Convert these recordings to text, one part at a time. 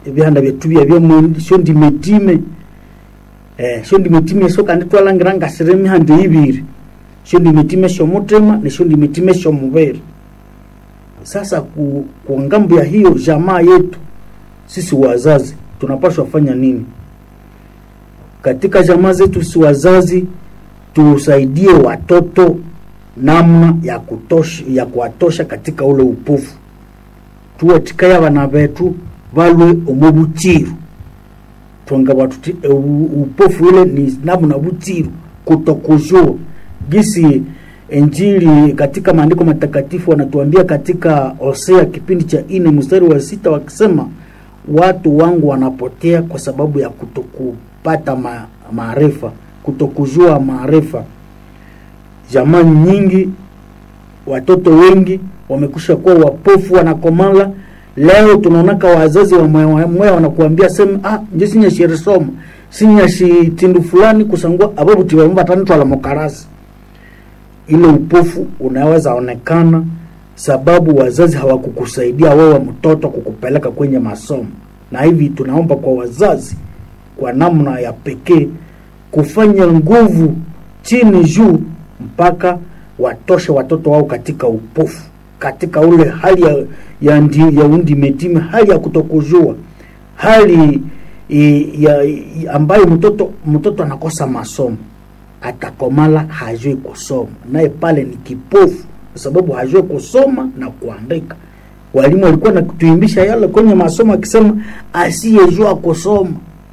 ebihanda byetu byabyo syo ndimetime eh, syo ndimetime syo kandi twalangira ngasire emihanda ibiri syo ndimetime syomutima nesyo ndimetime syomubiri sasa ku, ku ngambo ya hiyo jamaa yetu sisi wazazi tunapaswa fanya nini katika jamaa zetu sisi wazazi tusaidie watoto namna ya kutosha ya kuwatosha katika ule upofu tuwatikaya bana betu balwe omu butsiru twanga batuti e, u- upofu ile ni namna butsiru kutokujua gisi Injili katika maandiko matakatifu wanatuambia katika Hosea kipindi cha ine mstari wa sita wakisema watu wangu wanapotea kwa sababu ya kutokupata ma- maarifa, kutokujua maarifa. Jamaa nyingi, watoto wengi wamekusha kuwa wapofu, wanakomala. Leo tunaonaka wazazi wa mweya wanakuambia sema ah, nje sinyashirisoma sinyashi tindu fulani kusangua ababu tibamba tanitwala mokarasi ile upofu unaweza onekana sababu wazazi hawakukusaidia wewe mtoto kukupeleka kwenye masomo, na hivi tunaomba kwa wazazi kwa namna ya pekee kufanya nguvu chini juu mpaka watoshe watoto wao katika upofu, katika ule hali ya, ya, ndi, ya undimetime, hali ya kutokujua, hali i, ya, i, ambayo mtoto mtoto anakosa masomo atakomala hajui kusoma, naye pale ni kipofu, kwa sababu hajui kusoma na kuandika. Walimu walikuwa natuimbisha yale kwenye masomo akisema asiyejua kusoma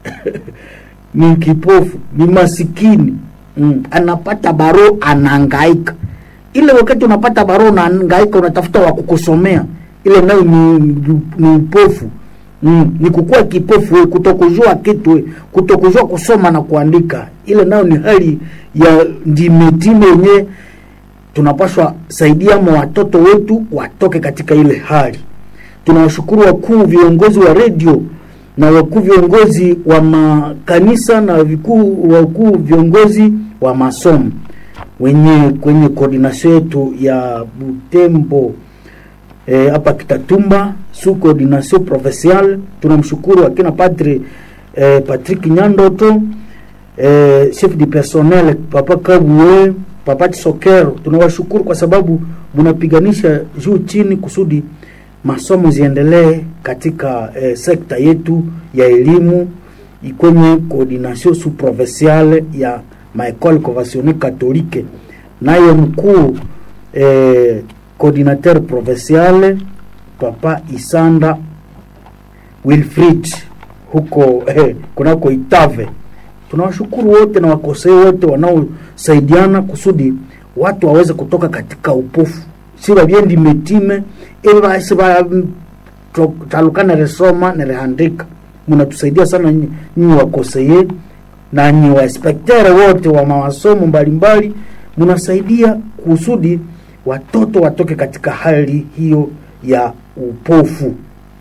ni kipofu, ni masikini mm. Anapata baro anahangaika. Ile wakati unapata baro unahangaika, unatafuta wa kukusomea, ile nayo ni, ni, ni upofu mm. Ni kukuwa kipofu we, kutokujua kitu we, kutokujua kusoma na kuandika, ile nayo ni hali ya ndimetime yenyewe tunapaswa saidia ma watoto wetu watoke katika ile hali. Tunawashukuru wakuu viongozi wa redio na wakuu viongozi wa makanisa na vikuu wakuu viongozi wa masomo wenye kwenye koordination yetu ya Butembo hapa e, Kitatumba su coordination provinciale. Tunamshukuru akina Padre e, Patrick Nyandoto e, chef du personnel Papa Kabue Papa Sokero, tunawashukuru kwa sababu mnapiganisha juu chini kusudi masomo ziendelee katika eh, sekta yetu ya elimu kwenye coordination sous provinciale ya maecole conventionnelle catholique, naye mkuu eh, coordinateur provincial Papa Isanda Wilfrid huko eh, kunako Itave. Tunawashukuru wote na wakosei wote wanaosaidiana kusudi watu waweze kutoka katika upofu si babyendi metime ebe basi ba taluka neresoma nerehandika munatusaidia sana nyinyi wakoseye na nyi wainspektere wote wa mawasomo mbalimbali munasaidia kusudi watoto watoke katika hali hiyo ya upofu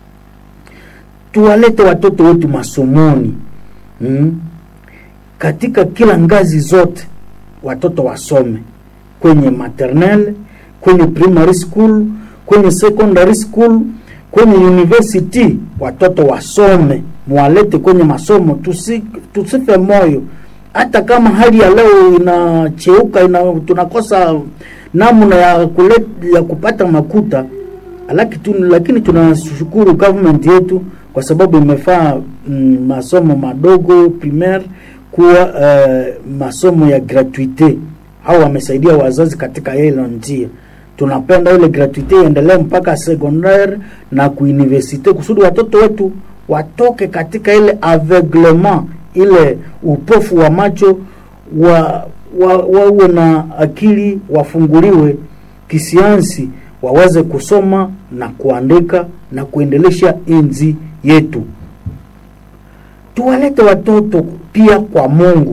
tuwalete watoto wetu masomoni hmm? katika kila ngazi zote watoto wasome kwenye maternelle kwenye primary school kwenye secondary school kwenye university watoto wasome mwalete kwenye masomo tusi, tusife moyo hata kama hali ya leo inacheuka ina, tunakosa namna ya, kulet, ya kupata makuta lakini, lakini tunashukuru government yetu kwa sababu imefaa mm, masomo madogo primaire kuwa uh, masomo ya gratuite au wamesaidia wazazi katika hilo njia tunapenda ile gratuite iendelee mpaka secondaire na kuuniversite kusudi watoto wetu watoke katika ile aveuglement ile upofu wa macho wa wawe wa, na akili wafunguliwe kisiansi waweze kusoma na kuandika na kuendelesha enzi yetu tuwalete watoto pia kwa mungu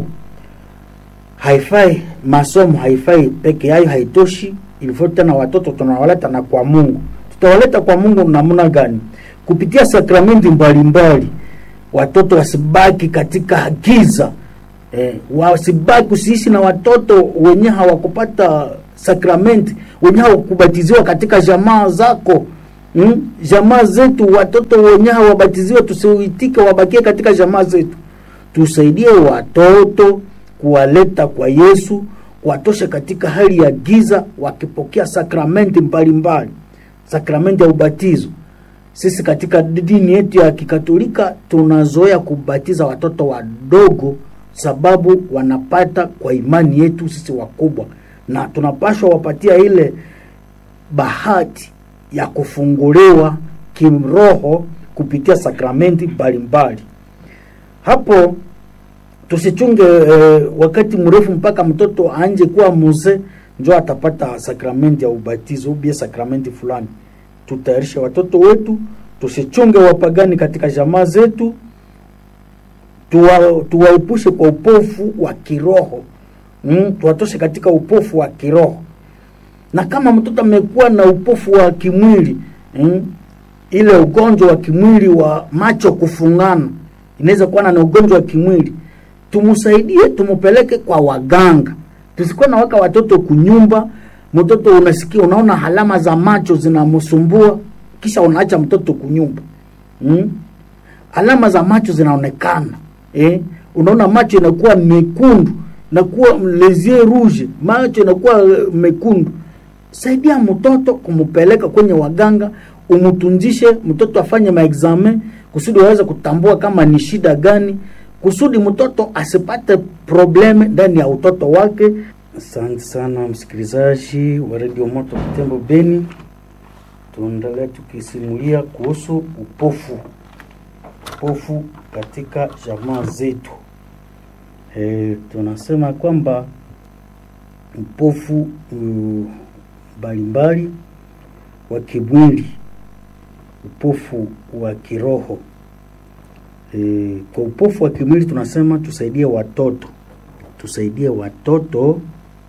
haifai masomo haifai peke yayo haitoshi ilivyo tena watoto tunawaleta na kwa mungu tutawaleta kwa mungu namna gani kupitia sakramenti mbalimbali watoto wasibaki katika giza eh, wasibaki usiishi na watoto wenye hawakupata sakramenti wenye hawakubatiziwa katika jamaa zako mm? jamaa zetu watoto wenye hawabatiziwa tusiitike wabakie katika jamaa zetu tusaidie watoto kuwaleta kwa yesu kuwatosha katika hali ya giza wakipokea sakramenti mbalimbali sakramenti ya ubatizo sisi katika dini yetu ya kikatolika tunazoea kubatiza watoto wadogo sababu wanapata kwa imani yetu sisi wakubwa na tunapashwa wapatia ile bahati ya kufunguliwa kiroho kupitia sakramenti mbalimbali hapo tusichunge eh, wakati mrefu mpaka mtoto anje kuwa mzee njo atapata sakramenti ya ubatizo ubie sakramenti fulani tutayarishe watoto wetu tusichunge wapagani katika jamaa zetu tuwa, tuwaepushe kwa upofu wa kiroho mm, tuwatoshe katika upofu wa kiroho na kama mtoto amekuwa na upofu wa kimwili mm, ile ugonjwa wa kimwili wa macho kufungana inaweza kuwa na ugonjwa wa kimwili tumsaidie tumupeleke kwa waganga tusikuwa na waka watoto kunyumba mtoto unasikia unaona alama za macho zinamsumbua kisha unaacha mtoto kunyumba mm? alama za macho zinaonekana eh? unaona macho inakuwa mekundu inakuwa lesie rouge macho inakuwa eh, mekundu saidia mtoto kumpeleka kwenye waganga umtunzishe mtoto afanye maexamen kusudi waweze kutambua kama ni shida gani kusudi mtoto asipate probleme ndani ya utoto wake asante sana msikilizaji wa redio moto kutembo beni tuendelee tukisimulia kuhusu upofu upofu katika jamaa zetu e, tunasema kwamba upofu mbalimbali wa kimwili upofu wa kiroho e, kwa upofu wa kimwili tunasema tusaidie watoto tusaidie watoto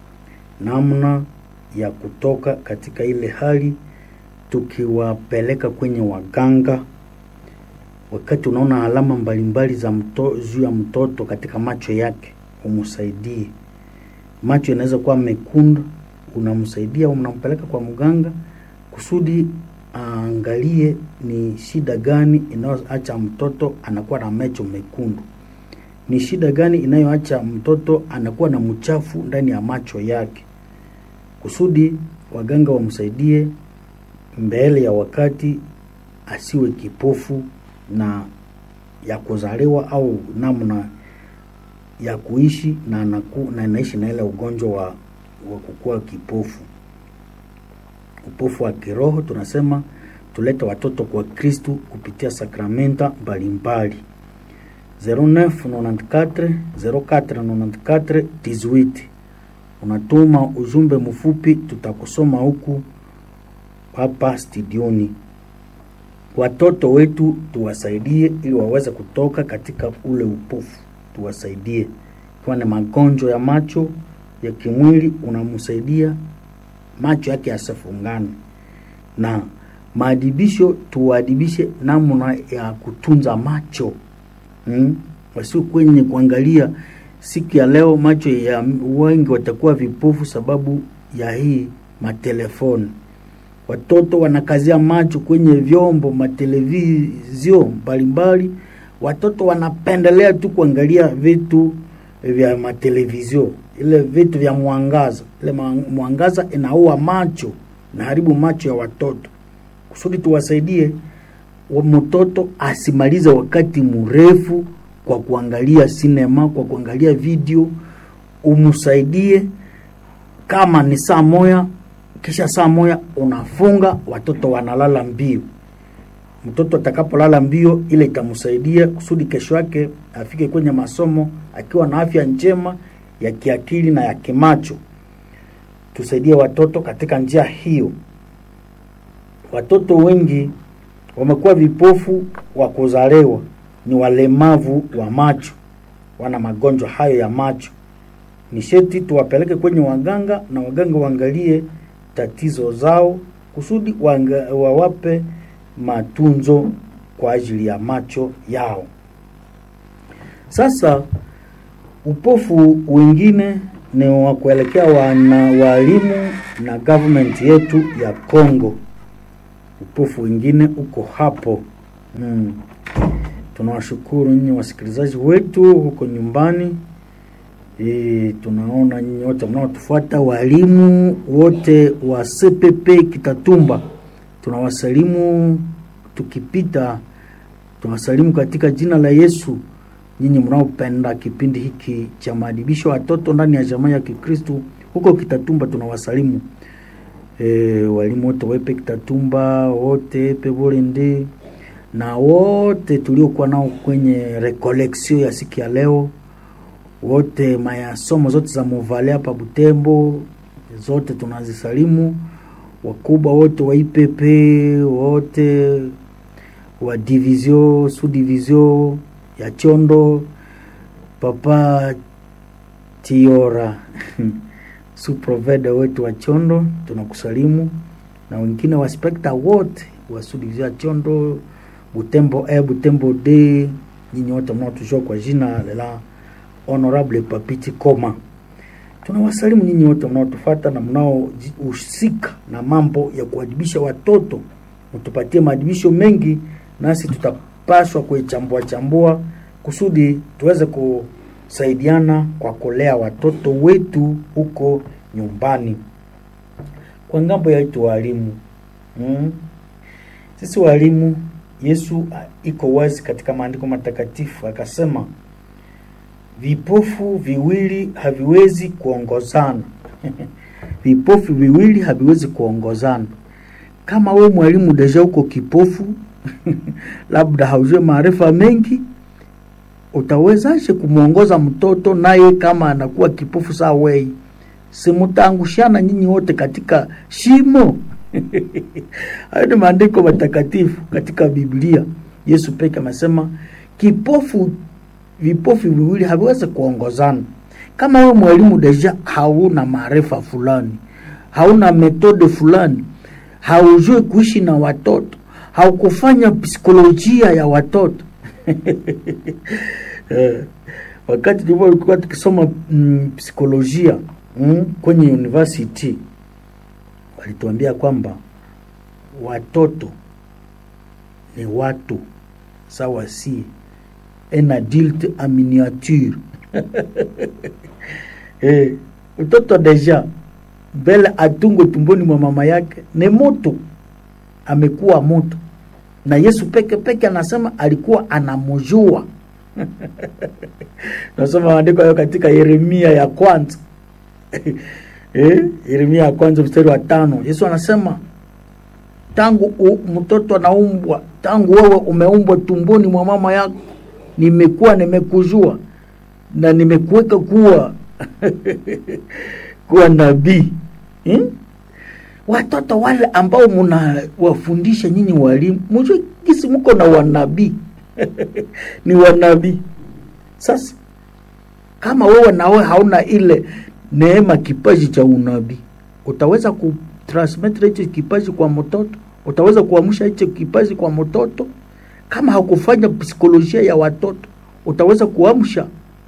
namna ya kutoka katika ile hali tukiwapeleka kwenye waganga wakati unaona alama mbalimbali za mto, juu ya mtoto katika macho yake umsaidie macho inaweza kuwa mekundu unamsaidia unampeleka kwa mganga kusudi aangalie ni shida gani inayoacha mtoto anakuwa na macho mekundu ni shida gani inayoacha mtoto anakuwa na mchafu ndani ya macho yake kusudi waganga wamsaidie mbele ya wakati asiwe kipofu na ya kuzaliwa au namna ya kuishi na anaku, na anaishi na ile ugonjwa wa, wa kukua kipofu upofu wa kiroho tunasema tulete watoto kwa kristu kupitia sakramenta mbalimbali 0994 0494 18 unatuma ujumbe mfupi tutakusoma huku hapa studioni watoto wetu tuwasaidie ili waweze kutoka katika ule upofu tuwasaidie ikiwa ni magonjwa ya macho ya kimwili unamsaidia macho yake yasifungane na maadibisho tuwaadibishe namna ya kutunza macho hmm? wasio kwenye kuangalia siku ya leo macho ya wengi watakuwa vipofu sababu ya hii matelefoni watoto wanakazia macho kwenye vyombo matelevizio mbalimbali watoto wanapendelea tu kuangalia vitu vya matelevizio ile vitu vya mwangaza ile mwangaza inaua macho naharibu macho ya watoto kusudi tuwasaidie mtoto asimalize wakati mrefu kwa kuangalia sinema kwa kuangalia video umsaidie kama ni saa moya kisha saa moya unafunga watoto wanalala mbio mtoto atakapolala mbio ile itamsaidia kusudi kesho yake afike kwenye masomo akiwa na afya njema ya kiakili na ya kimacho tusaidie watoto katika njia hiyo watoto wengi wamekuwa vipofu wa kuzalewa ni walemavu wa macho wana magonjwa hayo ya macho ni sheti tuwapeleke kwenye waganga na waganga waangalie tatizo zao kusudi wanga, wawape matunzo kwa ajili ya macho yao sasa upofu wengine ni wa kuelekea wana walimu na government yetu ya Congo upofu wengine uko hapo mm. Tunawashukuru nyinyi wasikilizaji wetu huko nyumbani. E, tunaona nyinyi wote mnaotufuata, walimu wote wa CPP Kitatumba, tunawasalimu tukipita, tunawasalimu katika jina la Yesu. Nyinyi mnaopenda kipindi hiki cha maadibisho watoto ndani ya jamii ya Kikristo huko Kitatumba, tunawasalimu e, walimu wote wepe Kitatumba wote pevolende na wote tuliokuwa nao kwenye recollection ya siku ya leo wote mayasomo zote za Muvale hapa Butembo zote tunazisalimu, wakubwa wote wa IPP wote wa division sous division ya Chondo, papa Tiora suproveda wetu wa Chondo tunakusalimu, na wengine wa spekta wote wa sous division ya Chondo, Butembo e Butembo d nyinyi wote mnaotujua kwa jina la Honorable Papiti Koma, tunawasalimu nyinyi wote mnaotufuata na mnaohusika na mambo ya kuadibisha watoto. Mtupatie maadibisho mengi, nasi tutapaswa kuichambua chambua kusudi tuweze kusaidiana kwa kulea watoto wetu huko nyumbani. Kwa ngambo yetu walimu, mm, sisi walimu, Yesu iko wazi katika maandiko matakatifu akasema vipofu viwili haviwezi kuongozana. vipofu viwili haviwezi kuongozana. Kama we mwalimu deja uko kipofu labda haujue maarifa mengi, utawezaje kumwongoza mtoto naye kama anakuwa kipofu saa wei? Simutaangushana nyinyi wote katika shimo. Hayo ni maandiko matakatifu katika Biblia. Yesu peke amesema kipofu vipofu viwili haviwezi kuongozana. Kama wewe mwalimu deja hauna maarifa fulani, hauna metode fulani, haujui kuishi na watoto, haukufanya psikolojia ya watoto eh, wakati tulikuwa tukisoma mm, psikolojia mm, kwenye university walituambia kwamba watoto ni watu sawa si un adulte en miniature eh, mtoto deja mbele atungwe tumboni mwa mama yake ni moto, amekuwa moto, na Yesu peke peke anasema alikuwa anamjua. Nasoma maandiko hayo katika Yeremia ya kwanza eh, Yeremia ya kwanza mstari wa tano. Yesu anasema tangu u, mtoto anaumbwa, tangu wewe umeumbwa tumboni mwa mama yako nimekuwa nimekujua na nimekuweka kuwa kuwa nabii hmm? Watoto wale ambao mnawafundisha nyinyi walimu, mjue gisi mko na wanabii ni wanabii. Sasa kama wewe nawe hauna ile neema, kipaji cha unabii, utaweza kutransmit hicho kipaji kwa mtoto? Utaweza kuamsha hicho kipaji kwa mtoto? Kama hakufanya psikolojia ya watoto utaweza kuamsha,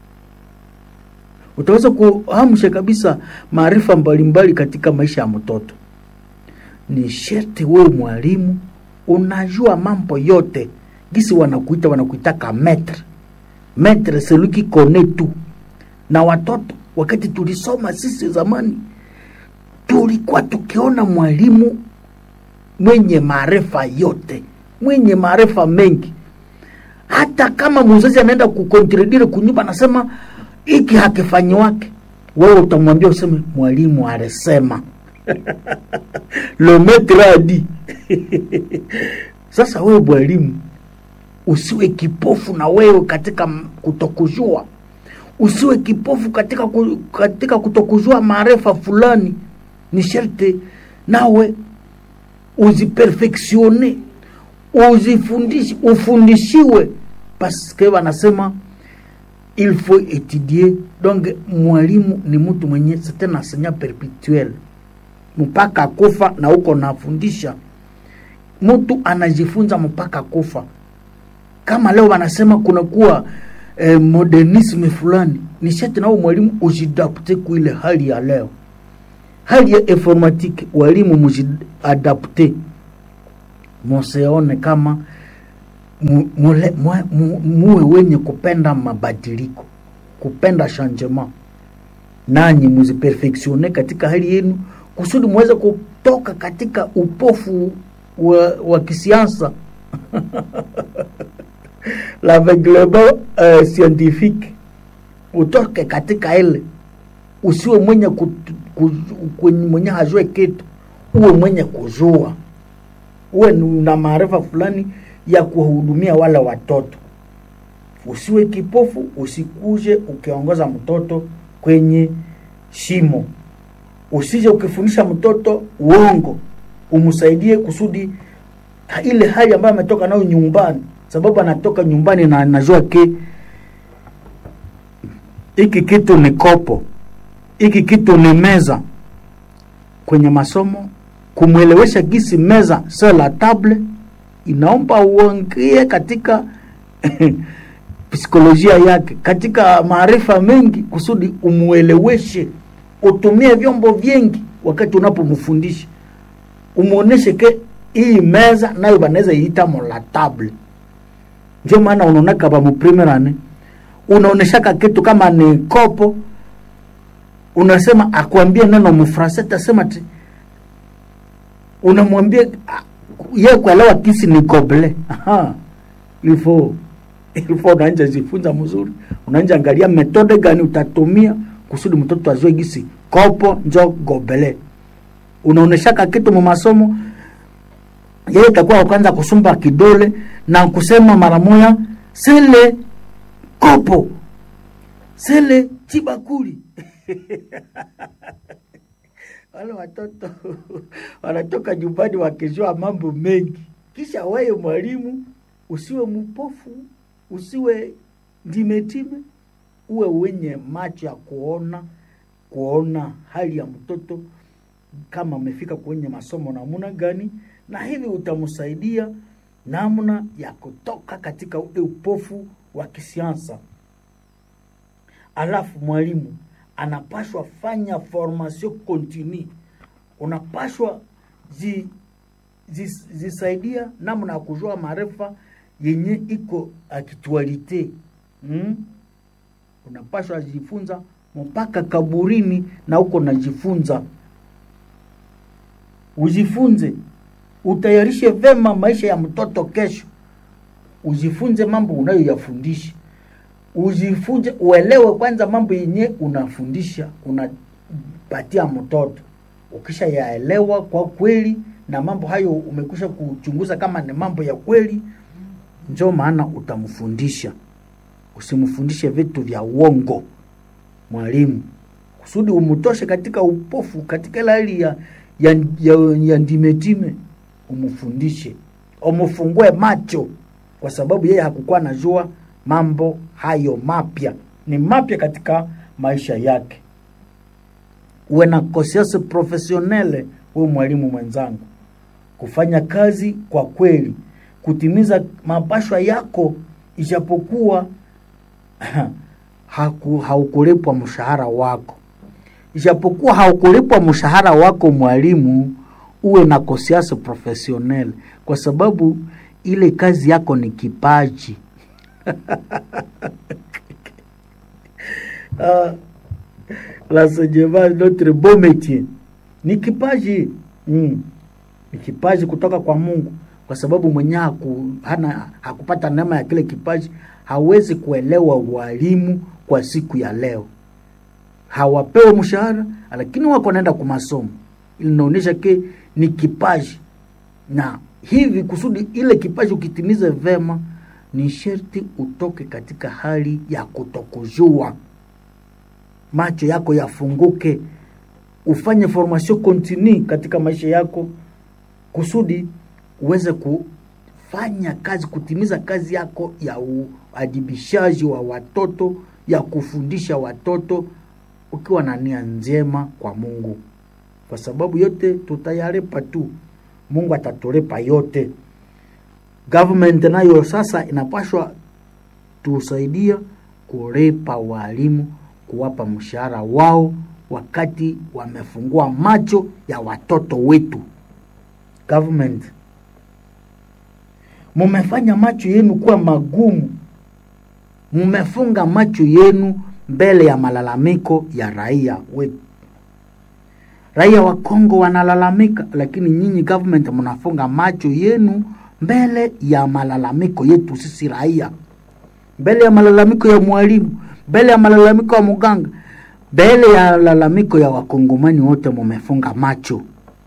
utaweza kuamsha kabisa maarifa mbalimbali katika maisha ya mtoto. Ni sherti wewe mwalimu unajua mambo yote, gisi wanakuita wanakuitaka metre metre, celui qui connaît tout. Na watoto, wakati tulisoma sisi zamani, tulikuwa tukiona mwalimu mwenye maarifa yote mwenye maarifa mengi. Hata kama mzazi anaenda kukontredire kunyumba, anasema hiki hakifanyiwake, wewe utamwambia useme mwalimu alisema le maître a dit. Sasa wewe mwalimu usiwe kipofu na wewe katika kutokujua, usiwe kipofu katika, ku, katika kutokujua maarifa fulani. Ni sharti nawe uziperfectione uzifundishe ufundishiwe, paske wanasema il faut étudier. Donc mwalimu ni mtu mwenye c'est un enseignant perpetuel mpaka kufa, na uko nafundisha mtu anajifunza mpaka kufa. Kama leo wanasema kunakuwa eh, modernisme fulani, ni shati nao mwalimu ujidapte kuile hali ya leo, hali ya informatique, walimu mujiadapte musione kama mu- mule- mwe- mu- muwe wenye kupenda mabadiliko kupenda changement nanyi muziperfectione katika hali yenu kusudi muweze kutoka katika upofu wa, wa kisiasa l'aveuglement uh, scientifique utoke katika ile usiwe mwenye kut- ku- ku- mwenye hajue kitu uwe mwenye kujua uwe na maarifa fulani ya kuwahudumia wale watoto usiwe kipofu usikuje ukiongoza mtoto kwenye shimo usije ukifundisha mtoto uongo umsaidie kusudi ha- ile hali ambayo ametoka nayo nyumbani sababu anatoka nyumbani na anajua ke hiki kitu ni kopo hiki kitu ni meza kwenye masomo kumwelewesha gisi meza sio la table inaomba uongie katika psikolojia yake katika maarifa mengi kusudi umueleweshe utumie vyombo vingi wakati unapomfundisha umuoneshe ke hii meza nayo banaweza iita mola table ndio maana unaonaka bamuprimerane unaoneshaka kitu kama ni kopo unasema akwambie neno mfrase tasema ti unamwambia ah, ye kuelewa kisi ni goble Aha. ilifo ilifo unaanja jifunza mzuri unaanja angalia metode gani utatumia kusudi mtoto azue gisi kopo njo gobele unaoneshaka kitu mu masomo yeye itakuwa wa kwanza kusumba kidole na kusema mara moya sele kopo sele chibakuli wale watoto wanatoka nyumbani wakijua mambo mengi kisha wewe mwalimu usiwe mpofu usiwe ndimetime uwe wenye macho ya kuona kuona hali ya mtoto kama amefika kwenye masomo namna gani na hivi utamsaidia namna ya kutoka katika ule upofu wa kisiasa alafu mwalimu anapashwa fanya formation continue unapashwa zi, zi, zisaidia namna ya kujua maarifa yenye iko aktualite mm? unapashwa jifunza mpaka kaburini na uko najifunza ujifunze utayarishe vema maisha ya mtoto kesho ujifunze mambo unayoyafundisha ujifunze uelewe kwanza mambo yenye unafundisha unapatia mtoto ukisha yaelewa kwa kweli na mambo hayo umekwisha kuchunguza kama ni mambo ya kweli njo maana utamfundisha usimfundishe vitu vya uongo mwalimu kusudi umtoshe katika upofu katika ile hali ya, ya, ya, ya ndimetime umfundishe umfungue macho kwa sababu yeye hakukuwa najua mambo hayo mapya ni mapya katika maisha yake uwe na conscience professionnelle huyu mwalimu mwenzangu kufanya kazi kwa kweli kutimiza mapashwa yako ijapokuwa haku, haukulipwa mshahara wako ijapokuwa haukulipwa mshahara wako mwalimu uwe na conscience professionnelle kwa sababu ile kazi yako ni kipaji ah, l'enseignement notre beau métier ni kipaji mm. ni kipaji kutoka kwa mungu kwa sababu mwenye haku, hana, hakupata neema ya kile kipaji hawezi kuelewa walimu kwa siku ya leo hawapewe mshahara lakini wako naenda kwa masomo inaonyesha ke ni kipaji na hivi kusudi ile kipaji ukitimize vema ni sherti utoke katika hali ya kutokujua macho yako yafunguke ufanye formation continue katika maisha yako kusudi uweze kufanya kazi kutimiza kazi yako ya uadibishaji wa watoto ya kufundisha watoto ukiwa na nia njema kwa mungu kwa sababu yote tutayalipa tu mungu atatulipa yote government nayo sasa inapashwa tusaidia kulipa walimu kuwapa mshahara wao wakati wamefungua macho ya watoto wetu government mumefanya macho yenu kuwa magumu mumefunga macho yenu mbele ya malalamiko ya raia wetu raia wa Kongo wanalalamika, lakini nyinyi government mnafunga macho yenu mbele ya malalamiko yetu sisi raia, mbele ya malalamiko ya mwalimu, mbele ya malalamiko ya muganga, mbele ya malalamiko ya wakongomani wote, mumefunga macho,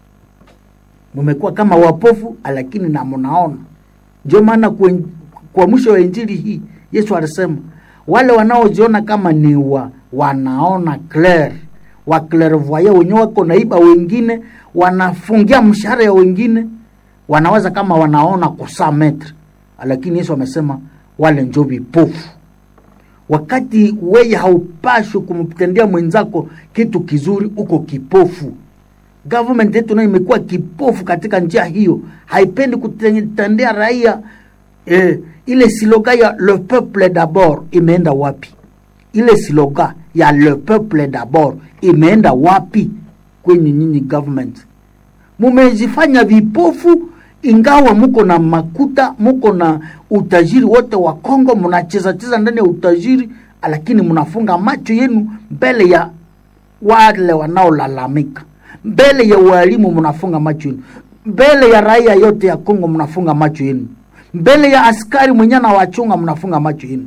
mumekuwa kama wapofu, lakini na mnaona. Ndio maana kwa, kwa mwisho wa injili hii Yesu alisema wale wanaojiona kama ni wa, wanaona clear wa clairvoyant wenyewe wako naiba wengine, wanafungia mshahara ya wengine, wanaweza kama wanaona kusaa metre, lakini Yesu amesema wale njo vipofu. Wakati weye haupashwi kumtendea mwenzako kitu kizuri, uko kipofu. Government yetu nayo imekuwa kipofu katika njia hiyo, haipendi kutendea raia eh, ile siloga ya le peuple d'abord imeenda wapi? Ile siloga ya le peuple d'abord imeenda wapi kwenye nyinyi government? Mumejifanya vipofu, ingawa muko na makuta, muko na utajiri wote wa Kongo, mnacheza cheza ndani ya utajiri, lakini mnafunga macho yenu mbele ya wale wanaolalamika, mbele ya walimu mnafunga macho yenu, mbele ya raia yote ya Kongo mnafunga macho yenu, mbele ya askari mwenye anawachunga mnafunga macho yenu.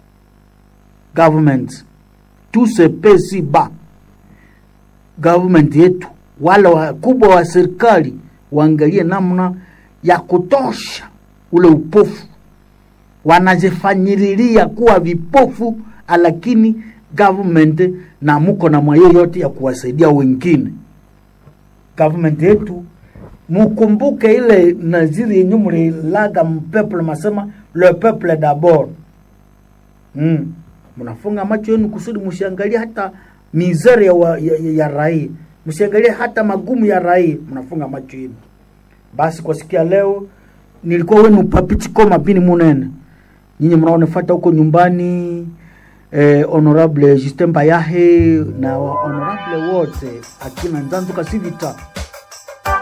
Government tout se paie si bas government yetu wale wakubwa wa serikali waangalie namna ya kutosha ule upofu. Wanajifanyililia kuwa vipofu, lakini government na muko na mwayo yote ya kuwasaidia wengine. Government yetu mukumbuke ile naziri yenye mulilaga mpeple, masema le peuple d'abord. Mm. Mnafunga macho yenu kusudi musiangalie hata mizere ya, wa, ya, ya, ya raia, msiangalie hata magumu ya raia, mnafunga macho yenu. Basi kwa sikia leo nilikuwa wenu papichikoma bini munene, nyinyi mnaonifuata huko nyumbani eh, honorable Justin Bayahe na honorable wote akina Nzanzu Kasivita